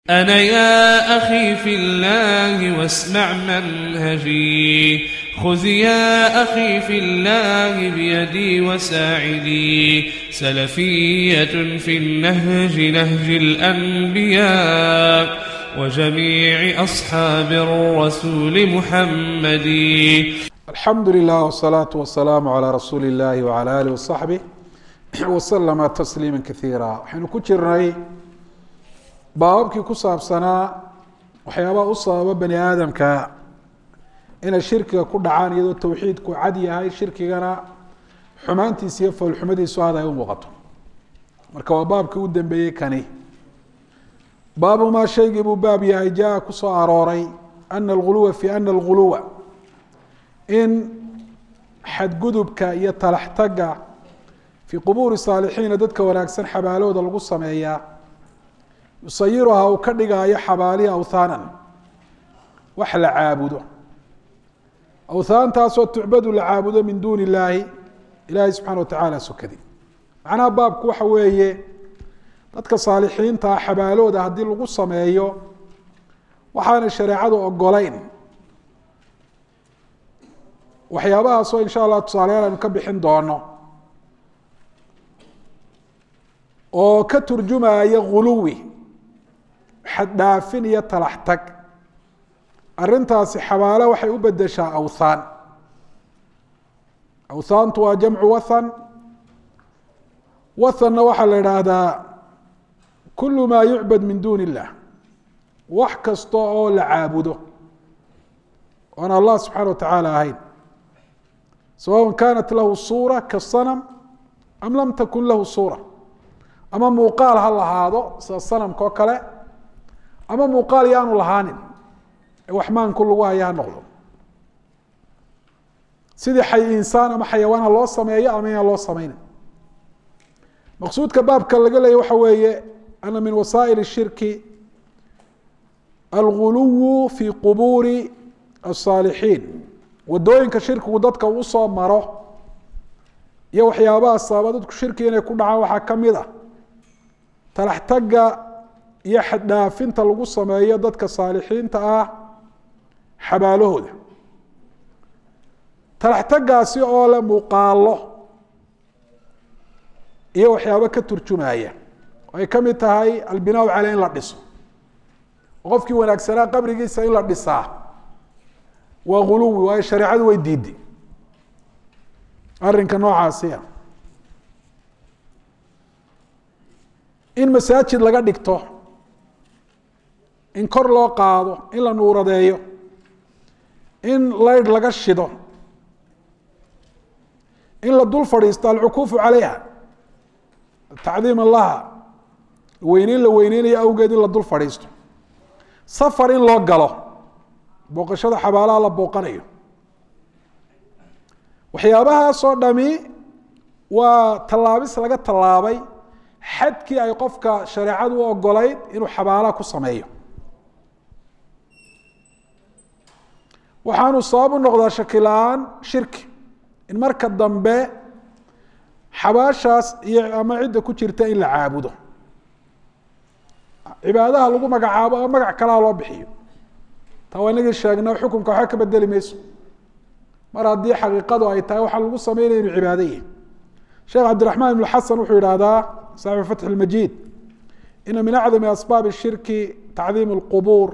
أنا يا أخي في الله واسمع منهجي خذ يا أخي في الله بيدي وساعدي سلفية في النهج نهج الأنبياء وجميع أصحاب الرسول محمد alxamdu lilah wsalaatu wasalaamu calaa rasuuli illahi wcala alih wasaxbih waslama tasliima kaiira waxaynu ku jirnay baababkii ku saabsanaa waxyaabaha u sababa bani aadamka inay shirkiga ku dhacaan iyadoo towxiidku cad yahay shirkigana xumaantiisa iyo foolxumadiisu aad ay u muuqato marka waa baabkii u dambeeyey kani baabu maa shaygii buu baab yahay jaa kusoo arooray ana alguluwa fi ana alguluwa in xadgudubka iyo talaxtaga fii qubuuri saalixiina dadka wanaagsan xabaalooda lagu sameeyaa yusayiruhaa uu ka dhigaayo xabaalihi awthaanan wax la caabudo awthaantaasoo tucbadu la caabudo min duuni illaahi ilaahay subxana wa tacaala sokadi macnaha baabku waxa weeye dadka saalixiintaa xabaalooda haddii lagu sameeyo waxaanay shareecadu ogolayn waxyaabahaasoo insha allah tusaalayaal aynu ka bixin doono oo ka turjumaya guluwi xaddhaafin iyo talax tag arrintaasi xabaalo waxay u bedeshaa awthaan awthaantu waa jamcu wathan wathanna waxaa la idhaahdaa kulu maa yucbad min duuni illah wax kasta oo la caabudo oon allah subxaana wa tacaala ahayn sawaء kanat lahu suura kasanam am lam takun lahu suura ama muuqaal ha lahaado sida sanamka oo kale ama muuqaal yaanu lahaanin waxmaanku lagu haya ha noqdo sidii xay insaan ama xayawaan ha loo sameeyo ama inaan loo sameynin maqsuudka baabka laga leeya waxa weeye ana min wasaa'il الshirki alguluw fi qubuuri الصaalixiin wadooyinka shirkigu dadka uu usoo maro iyo waxyaabaha sababa dadku shirki inay ku dhacaan waxaa ka mid a talaxtaga iyo xaddhaafinta lagu sameeyo dadka saalixiinta ah xabaalahooda talaxtagaasi oo le muuqaalo iyo waxyaabo ka turjumaya ay ka mid tahay albinaa caley in la dhiso qofkii wanaagsanaa qabrigiisa in la dhisaa waa guluwi waayo shareecadu way diiday arrinka noocaasiya in masaajid laga dhigto in kor loo qaado in la nuuradeeyo in laydh laga shido in la dul fadhiisto alcukuufu calayha tacdiima laha weyneyn la weyneynayo awgeed in la dul fadhiisto safar in loo galo booqashada xabaalaha la booqanayo waxyaabahaasoo dhami waa tallaabis laga tallaabay xadkii ay qofka shareecadu u ogolayd inuu xabaalaha ku sameeyo waxaanu sabab u noqdaa shakila-aan shirki in marka dambe xabaashaas iyo ama cidda ku jirta in la caabudo cibaadaha lagu magacaabo ama magac kalaha loo bixiyo taa waa inagii sheegna xukunka waxba ka bedeli mayso mar haddii xaqiiqadu ay tahay waxaa lagu sameynaya inu cibaado yahi sheekh cabdiraxmaan ibn xasan wuxuu yidhaahdaa saaxibu fatx ilmajiid ina min acdami asbaabi shirki tacdiim اlqubuur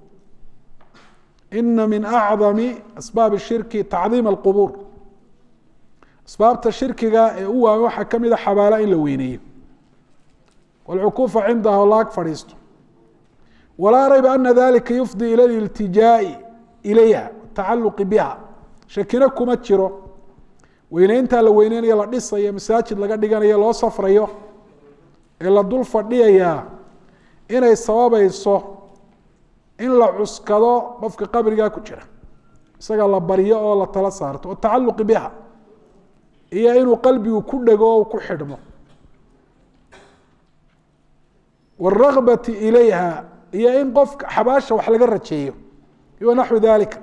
ina min acdami asbaabi shirki tacdiim alqubuur asbaabta shirkiga ee u waawen waxaa kamid a xabaala in la weyneeyo walcukuufa cindaha o laag fadhiisto walaa rayba ana dalika yufdi ila liltijaai ilayha tacaluqi biha shakina kuma jiro weyneyntaa la weyneynayo la dhisayo masaajid laga dhiganayo loo safrayo ee la dul fadhiyayaa inay sababayso in la cuskado qofka qabrigaa ku jira isaga la baryo oo la tala saarto o tacaluqi biha iyo inuu qalbigu ku dhego o ku xidhmo wاragbati ilayha iyo in qofka xabaasha wax laga rajeeyo iyo naxwi dalika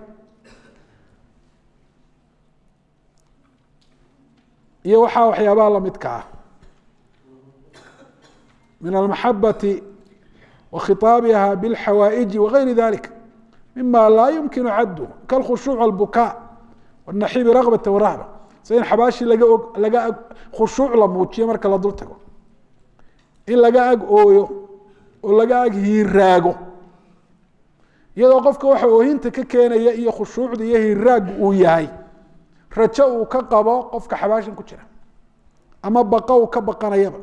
iyo waxaa waxyaabaha lamidka ah min almaxabati wa khitaabiha bilxawaaئiji wagayri dalik mima laa yumkinu caddu kalkhushuuc albukaa wanaxibi ragbata warahba sida in xabaashii laga og laga ag khushuuc la muujiyo marka la dul tago in laga ag ooyo oo laga ag hiiraago iyadoo qofka waxa oohinta ka keenaya iyo khushuucda iyo hiiraagu uu yahay rajo uu ka qabo qofka xabaashan ku jira ama baqa uu ka baqanayaba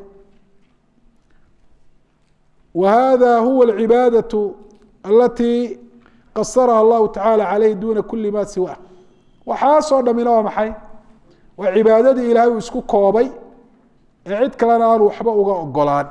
wa hada huwa alcibaadaة alati qasaraha allahu tacala caleyh duna kuli ma siwa waxaasoo dhamina waa maxay waa cibaadadii ilaahay uu isku koobay ee cid kalena aanu waxba uga ogolaan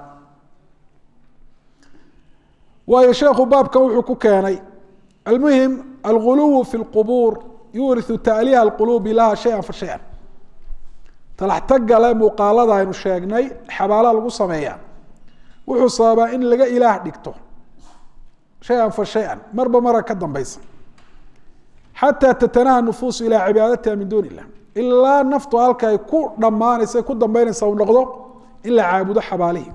waayo sheekhu baabkan wuxuu ku keenay almuhim alguluw fi اlqubuur yuriu taaliha اlqulubi laha shaya fa shaya talaxtagale muuqaalada aynu sheegnay xabaala lagu sameeya wuxuu sababaa in laga ilaah dhigto shay-an fa shay-an marba mara ka dambeysa xataa tatanaha nufuusu ilaa cibaadatiha min duuni illah ilaa naftu halka ay ku dhammaanaysa ku dambeynaysa u noqdo in la caabudo xabaalihi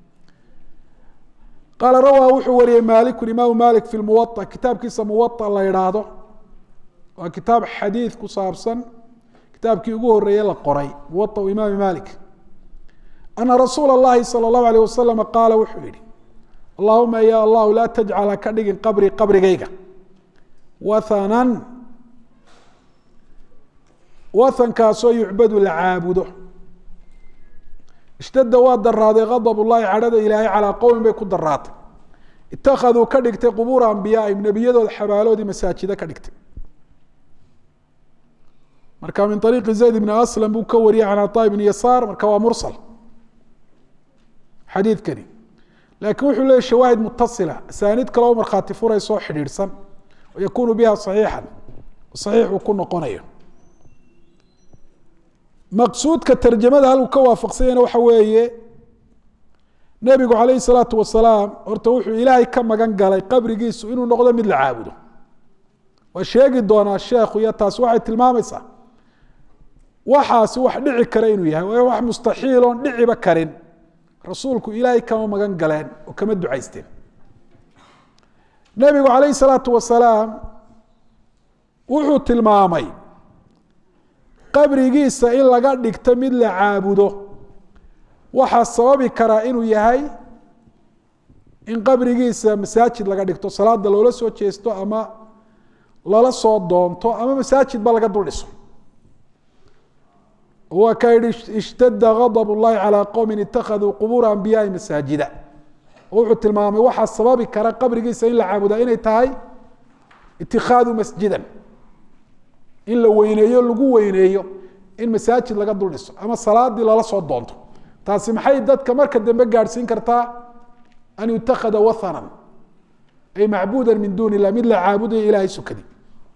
qaala rawaa wuxuu wariyey maaliku imaamu malik fi muwa kitaabkiisa muwa la idhaahdo waa kitaab xadiid ku saabsan kitaabkii ugu horeeye la qoray muwa imaami malik ana rasuula اllahi salى اllahu alيh wasalam qaala wuxuu yihi allahuma ya allahu laa tajcal haka dhigin qabrii qabrigayga wathanan wathankaasoo yucbadu la caabudo ishtadda waa daraaday gadab ullahi cadhada ilaahay calaa qowmin bay ku daraatay ittakhaduu ka dhigtay qubuura ambiyaaihim nebiyadooda xabaaloodii masaajido ka dhigtay marka min ariiqi zayd bni aslam buu ka wariyey can caطaa bni yasaar marka waa mursal xadiidkani laakiin wuxuu leeyay shawaahid mutasila asaaniid kale oo markhaati furaysoo xidhiidhsan oo yakunu biha saxiixan saxiix uu ku noqonayo maqsuudka tarjamada halku ka waafaqsanyana waxa weeye nebigu calayhi salaatu wasalaam horta wuxuu ilaahay ka magan galay qabrigiisu inuu noqdo mid la caabudo waa sheegi doonaa sheekhu iyo taasi waxay tilmaamaysaa waxaasi wax dhici kara inuu yahay waa wax mustaxiil oon dhiciba karin rasuulku ilaahay kama magan galeen oo kama ducaysteen nebigu calayhi salaatu wasalaam wuxuu tilmaamay qabrigiisa in laga dhigto mid la caabudo waxaa sababi karaa inuu yahay in qabrigiisa masaajid laga dhigto salaada loola soo jeesto ama lala soo doonto ama masaajid ba laga dul dhiso waa ka yihi ishtada gadab اllahi calىa qowmi itakaduu qubuura anbiyaai masaajida wuxuu tilmaamay waxaa sababi kara qabrigiisa in la caabudaa inay tahay itikaadu masjidan in la weyneeyo lagu weyneeyo in masaajid laga dul dhiso ama salaadii lala soo doonto taasi maxay dadka marka dambe gaadhsiin kartaa an yutakada wathanan ay macbuuda min duuni illah mid la caabudayo ilahay sukadi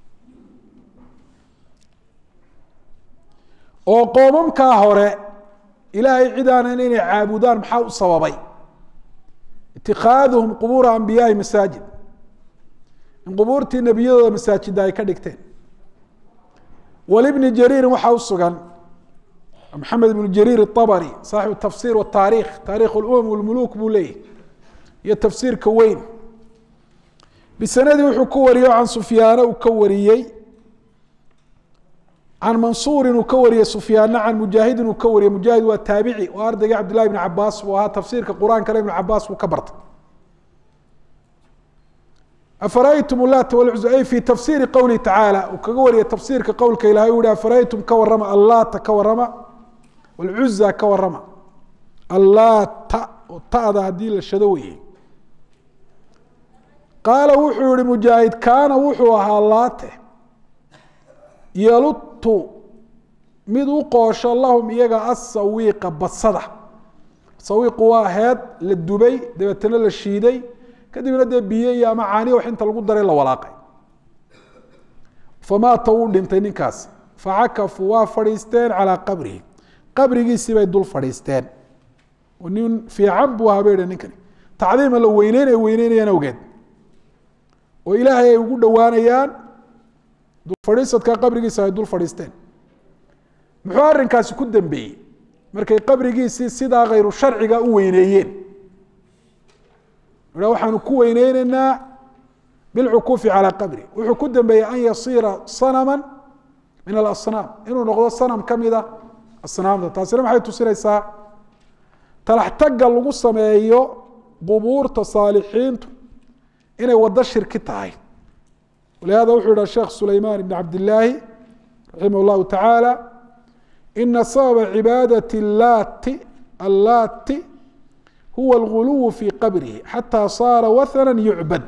oo qoomamkaa hore ilaahay cid aanan inay caabudaan maxaa u sababay itikaaduhum qubuura ambiyaai masaajid in qubuurtii nebiyadooda masaajida ay ka dhigteen walibni jariirin waxaa u sugan maxamed ibnu jariir الطabri saaxibu tafsir wataarikh taarikh اlumam wاlmuluk buu leeyahy iyo tafsiirka weyn bisanadii wuxuu ku wariyey can sufyaana uu ka wariyey can mansuurin uu ka wariyey sufyaana can mujaahidin uu ka wariyey mujaahid waa taabici oo ardaygii cabdillahi bn cabaas buu ahaa tafsiirka qur-aankana ibn cabaas buu ka bartay afaraytum lat wlcuza ay fi tafsiri qowlihi tacaala uu kaga wariyay tafsiirka qowlka ilahay u hi afaraytum ka warama allata ka warama wlcuza ka warama allata oo ta'da haddii la shado weye qaala wuxuu yihi mujaahid kaana wuxuu ahaa laate yalutu mid u qoosho lahum iyaga asawiiqa basada sawiiqu waa heed la dubay dabeetana la shiiday kadibna dee biyo iyo ama caani wax inta lagu daray la walaaqay famaata wuu dhintay ninkaas facakafuu waa fadhiisteen calaa qabrihi qabrigiisii bay dul fadhiisteen oo nin fiican buu ahaa bay hi ninkani tacdiima la weyneyn ay weyneynayaan awgeed oo ilaahay ay ugu dhowaanayaan dulfadhiisadka qabrigiisa ay dul fadhiisteen muxuu arrinkaasi ku dambeeyey markay qabrigiisii sidaa khayru sharciga u weyneeyeen ha waxaanu ku weyneyneynaa bilcukuufi calaa qabri wuxuu ku dambeeyey an yasiira sanama min alasnaam inuu noqdo sanam ka mida asnaamta taasina maxay tusinaysaa talaxtagga lagu sameeyo qubuurta saalixiintu inay wado shirki tahay walihada wuxuu yiha sheekh sulayman ibn cabdillaahi raximah llahu tacaala ina sababa cibaadati laati allaati huwa alguluwu fi qabrihi xataa saara wathana yucbad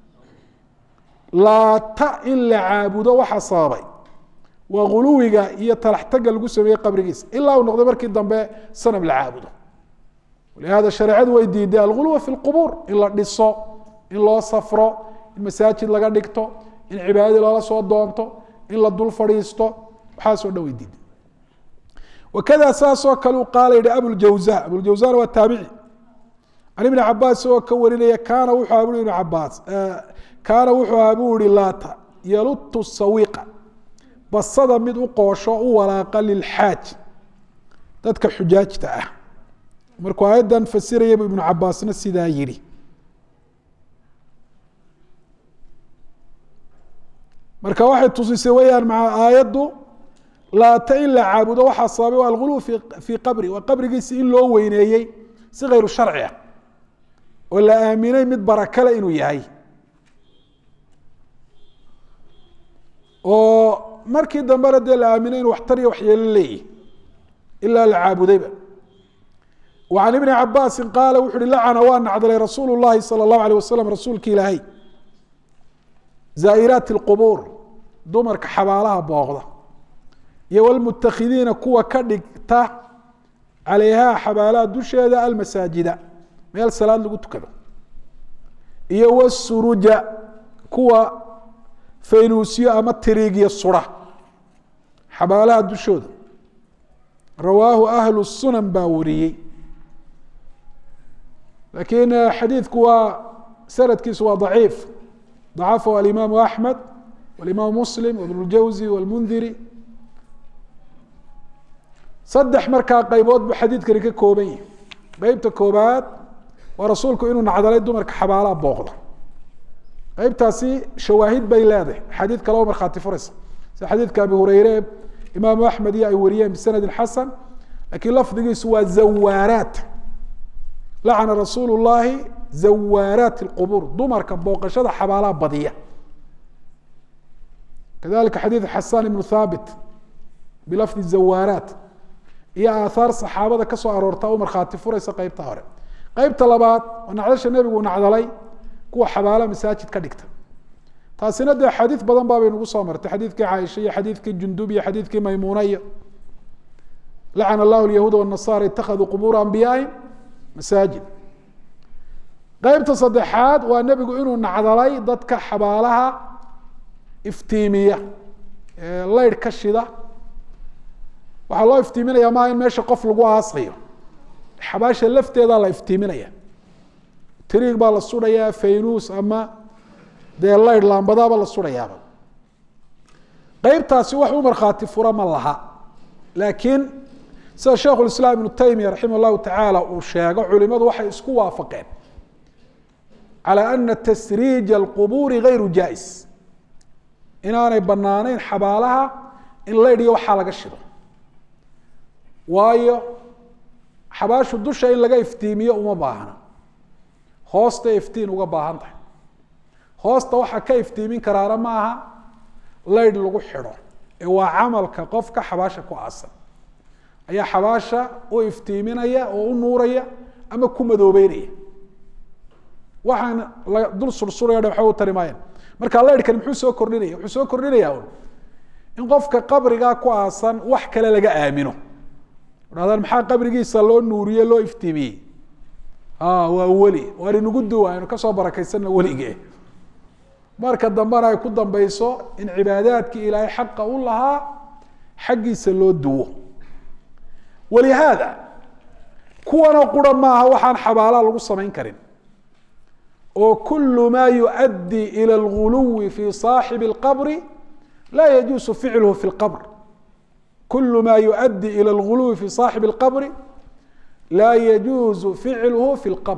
laata in la caabudo waxa sababay waa guluwiga iyo talaxtagga lagu sameeyey qabrigiisa ilaa uu noqday markii dambe sanam la caabudo walihada shareecadu way diiday alguluwa fi lqubuur in la dhiso in loo safro in masaajid laga dhigto in cibaadadii loola soo doonto in la dul fadhiisto waxaasoo dhan way diiday wakada saasoo kale uu qaala yihi abuljawza abuljawzana waa taabici can ibni cabaas isagoo ka warinaya kaana wuxuu aha bui ibn cabaas kaana wuxuu ahaa buu ihi laata yalutu sawiqa basada mid u qoosho u walaaqa lilxaaj dadka xujaajta ah markuu aayaddan fasirayay ibnu cabaasna sidaa yihi marka waxay tusisay weyaan maa aayaddu laata in la caabudo waxaa sababay waa alguluw fii qabri waa qabrigiisi in loo weyneeyey si khayru sharci ah oo la aaminay mid barakale inuu yahay oo markii dambena dee la aaminay inu waxtar iyo waxyeelo leeyihi ilaa la caabudayba wa can ibni cabaasin qaala wuxu uhi lacana waa nacdalay rasuulu llahi sala allahu alيh wasalam rasuulki ilaahay zaa'iraati اlqubuur dumarka xabaalaha booqda iyo wlmutakhidiina kuwa ka dhigta calayhaa xabaalaha dusheeda almasaajida meel salaad lagu tukado iyo wsuruja kuwa faynuusyo ama tiriigyo sura xabaalaha dushooda rawaahu ahlu sunan baa wariyey lakiin xadiidku waa sanadkiisu waa daciif dacafahu alimaamu axmed walimaamu muslim wibn اljawzi wاlmundiri saddex markaa qaybood buu xadiidkani ka kooban yahi qeybta koobaad waa rasuulku inuu nacdalay dumarka xabaalaha booqda qeybtaasi shawaahid bay leedahay xadiid kale oo markhaati furaysa sida xadiidka abi hureyre imaamu axmed iyo ay wariyeen bisanadin xasan lakiin lafdigiisu waa zawaaraat lacana rasuulu llahi zawaaraat اlqubuur dumarka booqashada xabaalaha badiya kadalika xadiid xasan ibnu thaabit bilafdi zawaaraat iyo aathaar saxaabada ka soo aroorta u markhaati furaysa qeybta hore qeybta labaad oo nacdasha nebigu nacdalay kuwa xabaala masaajid ka dhigta taasina dee xadiid badan baabay nagu soo martay xadiidkii caaisha iyo xadiidkii jundub iyo xadiidkii maymuuna iyo lacana allahu lyahuuda wanasaara itakaduu qubuura anbiyaahim masaajid qeybta saddexaad waa nebigu inuu nacdalay dadka xabaalaha iftiimiya leyrh ka shida waxaa loo iftiiminaya maa in meesha qof lagu aasayo xabaasha lafteedaa la iftiiminaya triig baa la surayaa faynuus ama dee leyrh laambadaaba la surayaaba qeybtaasi wax u markhaati fura ma laha laakiin sida sheikhu lislaam ibnu taymiya raximah llahu tacaala uu sheego culimadu waxay isku waafaqeen calى ana tasriija alqubuuri gayru jaa-is inaanay banaaneyn xabaalaha in leydhiyo waxaa laga shido waayo xabaashu dusha in laga iftiimiyo uma baahna hoosta iftiin uga baahan tahay hoosta waxaa ka iftiimin karaana ma aha leydh lagu xidho ee waa camalka qofka xabaasha ku aasan ayaa xabaasha u iftiiminaya oo u nuuraya ama ku madoobeynaya waxaan la dul sursuraya waxba u tari maayaan marka leydhkani muxuu soo kordhinaya wuxuu soo kordhinaya un in qofka qabrigaa ku aasan wax kale laga aamino dhahdaan maxaa qabrigiisa loo nuuriye loo iftiimiyey waa weli waan inagu duwa aynu kasoo barakaysanna welige marka dambena ay ku dambeyso in cibaadaadkii ilaahay xaqa u lahaa xaggiisa loo duwo walihaada kuwanoo qura maaha waxaan xabaalaa lagu samayn karin oo kul ma yuؤdي ilى اlغuluwi fi صaaxibi الqbri la yajuusu ficlhu fi اlqbr kul ma yuؤdي ilى اlغuluwi fi صaaxibi الqbri laa yajuuzu ficlhu fi اlqbr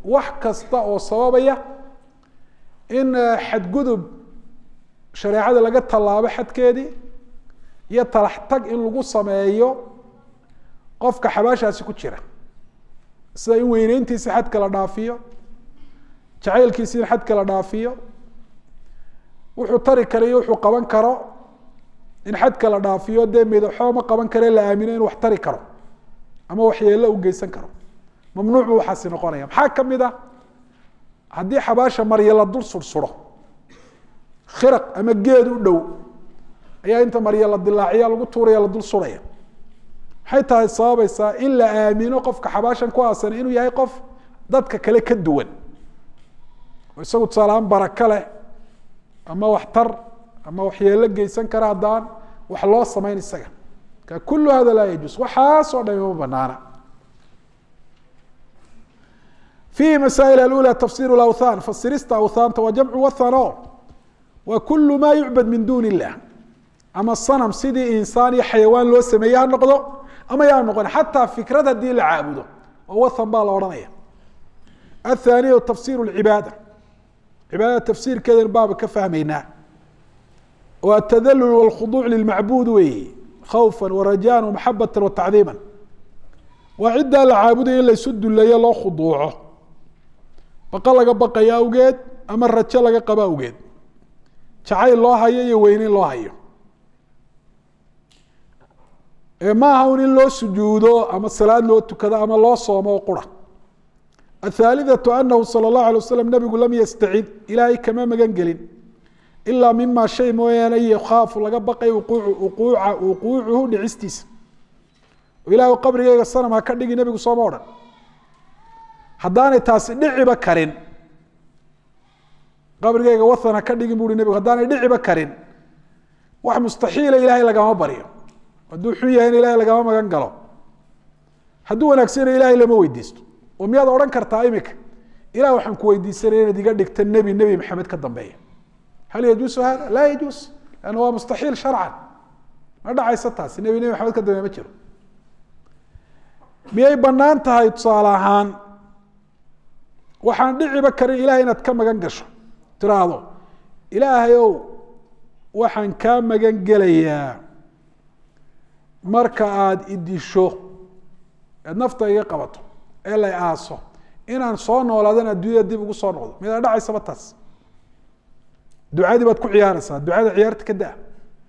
wax kasta oo sababaya in xadgudub shareecada laga tallaabo xadkeedii iyo talax tag in lagu sameeyo qofka xabaashaasi ku jira sida in weyneyntiisi xadka la dhaafiyo jacaylkiisi in xadka la dhaafiyo wuxuu tari karo iyo wuxuu qaban karo in xadka la dhaafiyo dee midaxoo ma qaban kare la aamino in wax tari karo ama waxyeelo u geysan karo mamnuuc buu waxaasi noqonaya maxaa kamid a haddii xabaasha marya la dul sursuro khiraq ama geed u dhow ayaa inta marya la dilaaciya lagu tuuraya la dul suraya maxay tahay sababaysaa in la aamino qofka xabaashan ku aasan inuu yahay qof dadka kale ka duwan oo isagu tusaalahaan baraka leh ama waxtar ama waxyeelo geysan kara haddaan wax loo samayn isaga ka kulu hada laa yajuus waxaasoo dhami ma banaana fiihi masaa'il alula tafsir lawthan fasirista awthaanta waa jamcu wathano wa kulu ma yucbad min duni illah ama sanam sidii insaan iyo xayawaan loo sameeye ha noqdo ama yaa noqon xataa fikrad haddii la caabudo oo wathan baa la odhanaya athaniyu tafsir lcibaada cibaadada tafsiirkeedan baaba ka fahmaynaa oo atadalul walkhuduuc lilmacbuud weeye khawfan warajaan wamaxabatan watacdiiman waa ciddaa la caabudayo in laysu duleeyo loo khuduuco baqa laga baqayo awgeed ama rajo laga qabo awgeed jacayl loo hayo iyo weyneyn loo hayo ma aha un in loo sujuudo ama salaad loo tukado ama loo soomo oo qura athaalithatu anahu sala allahu alay waslam nabigu lam yastacid ilaahay kama magan gelin ilaa mima shay mooyaane yakhaafu laga baqay uquuca wuquucuhu dhicistiisa ilaah qabrigeyga sanam ha ka dhigi nebigu sooma odhan haddaanay taasi dhiciba karin qabrigeyga wathan ha ka dhigin buui nebigu haddaanay dhiciba karin wax mustaxiila ilaahay lagama baryo hadduu xun yahayna ilahay lagama magan galo hadduu wanaagsana ilahay lama weydiisto oo miyaad odhan kartaa imika ilah waxaan ku weydiisanaya inaad iga dhigta nebi nebi maxamed ka dambeeya hal yajuusu hada laa yajuus lanna waa mustaxiil sharcan ma dhacaysa taasi nebi nebi maxamed ka dambeeya ma jiro miyay banaan tahay tusaale ahaan waxaan dhiciba karin ilahay inaad ka magan gasho tiraahdo ilaahay ow waxaan kaa magan gelayaa marka aada idisho eed nafta iga qabato ee lay aaso inaan soo noolaadan adduunyada dib ugu soo noqdo midaa dhacaysaba taas ducadii baad ku ciyaaraysaa ducada ciyaarta ka daa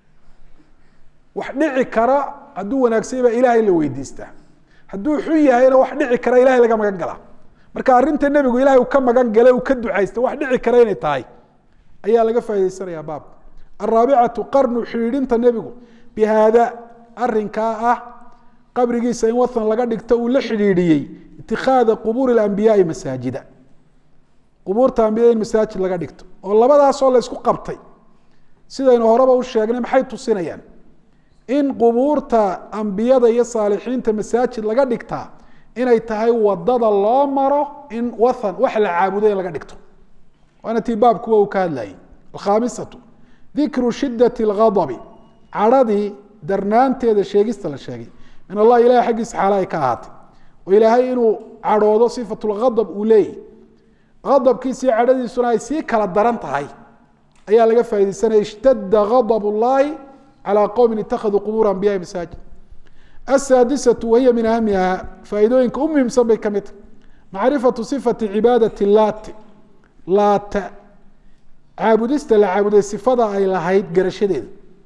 wax dhici kara hadduu wanaagsanya baa ilaahay la weydiistaa hadduu xun yahayna wax dhici kara ilahay laga magan galaa marka arrinta nebigu ilahay uu ka magan galay uu ka ducaysta wax dhici kara inay tahay ayaa laga faa'idaysanayaa baabka araabicatu qarnu xidhiidhinta nebigu bi haada arrinkaa ah qabrigiisa in wathan laga dhigto uu la xidhiidhiyey itikaada qubuuri اlambiyaai masaajida qubuurta ambiyada in masaajid laga dhigto oo labadaasoo la isku qabtay sidaynu horeba u sheegnay maxay tusinayaan in qubuurta ambiyada iyo saalixiinta masaajid laga dhigtaa inay tahay wadada loo maro in wathan wax la caabudo in laga dhigto waana tii baabkuwa uu ka hadlayay alkhaamisatu dikru shidati اlghadabi cadhadii darnaanteeda sheegista la sheegay min allahi ilahay xaggiisa xaala ay ka ahaatay oo ilaahay inuu cadhoodo sifat lghadab uu leeyahy adabkiisa iyo cadhadiisuna ay sii kala daran tahay ayaa laga faa'idaysanaya ishtada gadab اllahi calى qowmi itakaduu qubuur anbiyaai masaajid asaadisatu wahiya min ahamiha faa'iidooyinka u muhiimsan bay ka mid tahay macrifatu sifati cibaadati laati laata caabudista la caabuday sifada ay lahayd garashadeeda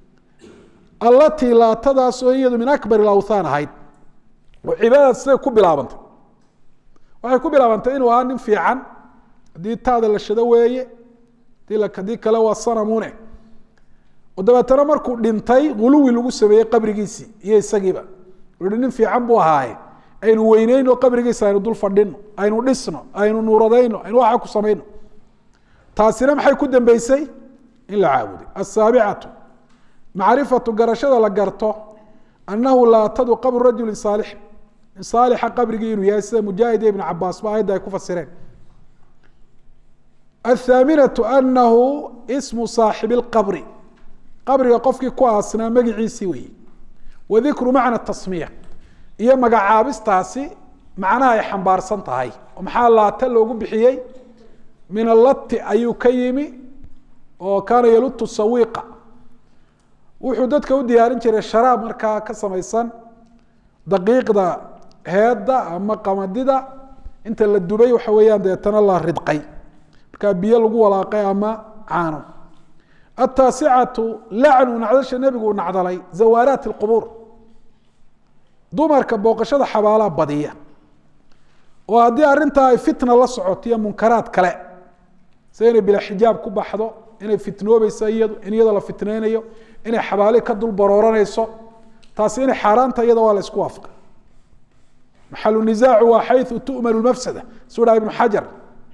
allatii laatadaasoo iyadu min akbar awthaan ahayd oo cibaadadaas siday ku bilaabantay waxay ku bilaabantay inuu ahaa nin fiican haddii taada la shado weeye haddii kale waa sanamune oo dabeetana markuu dhintay guluwi lagu sameeyey qabrigiisii iyo isagiiba uhi nin fiican buu ahaaye aynu weyneyno qabrigiisa aynu dul fadhino aynu dhisno aynu nuuradayno aynu waxa ku samayno taasina maxay ku dambeysay in la caabuday asaabicatu macrifatu garashada la garto anahu laatadu qabru rajuli saalix in saalixa qabrigii inuu yahay sida mujaahid iyo ibn cabaas ba ayadda ay ku fasireen athaaminatu anahu ismu saaxibi lqabri qabriga qofkii ku aasnaa magiciisii weeye wa dikru macna tasmiya iyo magacaabistaasi macnaha ay xambaarsan tahay oo maxaa laata loogu bixiyey min allati ayuu ka yimi oo kaana yalutu sawiiqa wuxuu dadka u diyaarin jiray sharaab markaa ka samaysan daqiiqda heedda ama qamadida inta la dubay waxa weeyaan deetana la ridqay markaa biyo lagu walaaqay ama caano ataasicatu lacnu nacdasha nebigu uu nacdalay zawaaraat اlqubuur dumarka booqashada xabaalaa badiya oo haddii arrintaa ay fitna la socoto iyo munkaraad kale sida inay bila xijaab ku baxdo inay fitnoobayso iyadu in iyada la fitneynayo inay xabaali ka dul barooranayso taasi inay xaaraanta iyada waa la isku waafaqay maxalu nisaacu waa xayu tu'manu lmafsada suu dhaha ibnu xajar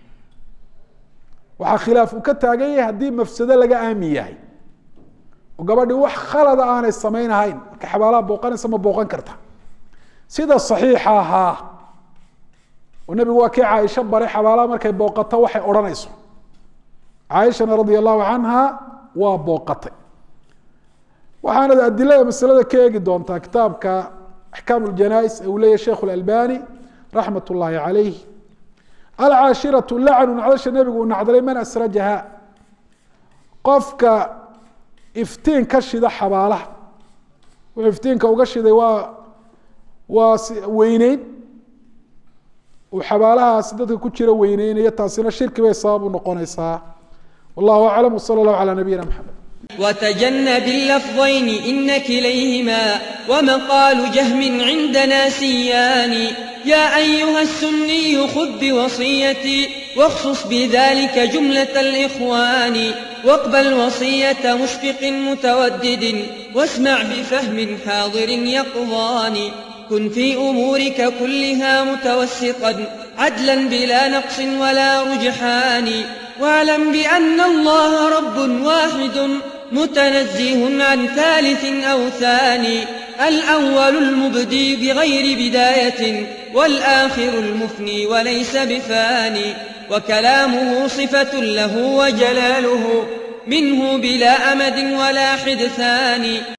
waxaa khilaaf uu ka taagan yahay haddii mafsado laga aamin yahay oo gabadhii wax khalada aanay samaynahayn marka xabaalaha booqanaysa ma booqan karta sida saxiixa ahaa oo nebigu waa kii caaisho baray xabaalaha markay booqato waxay odhanayso caaishana radia allahu canha waa booqatay waxaanad adilada masalada ka eegi doontaa kitaabka axkaam ljanais ee uu leeyahy sheikh اlalbani raxmat ullaahi calayh alcaashiratu lacnu nacdasha nebigu uu nacdalay man asrajaha qofka iftiin ka shida xabaalaha wuxuu iftiinka uga shiday waa waa weyneyn uu xabaalahaasi dadka ku jira weyneynayo taasina shirki bay sabab u noqonaysaa wallahu aclam wsala allahu calaa nabiyina maxamed وتجنب اللفظين إن كليهما ومقال جهم عندنا سيان يا أيها السني خذ بوصيتي واخصص بذلك جملة الإخوان واقبل وصية مشفق متودد واسمع بفهم حاضر يقظان كن في أمورك كلها متوسطا عدلا بلا نقص ولا رجحان واعلم بأن الله رب واحد متنزه عن ثالث أو ثاني الأول المبدي بغير بداية والآخر المفني وليس بفاني وكلامه صفة له وجلاله منه بلا أمد ولا حدثان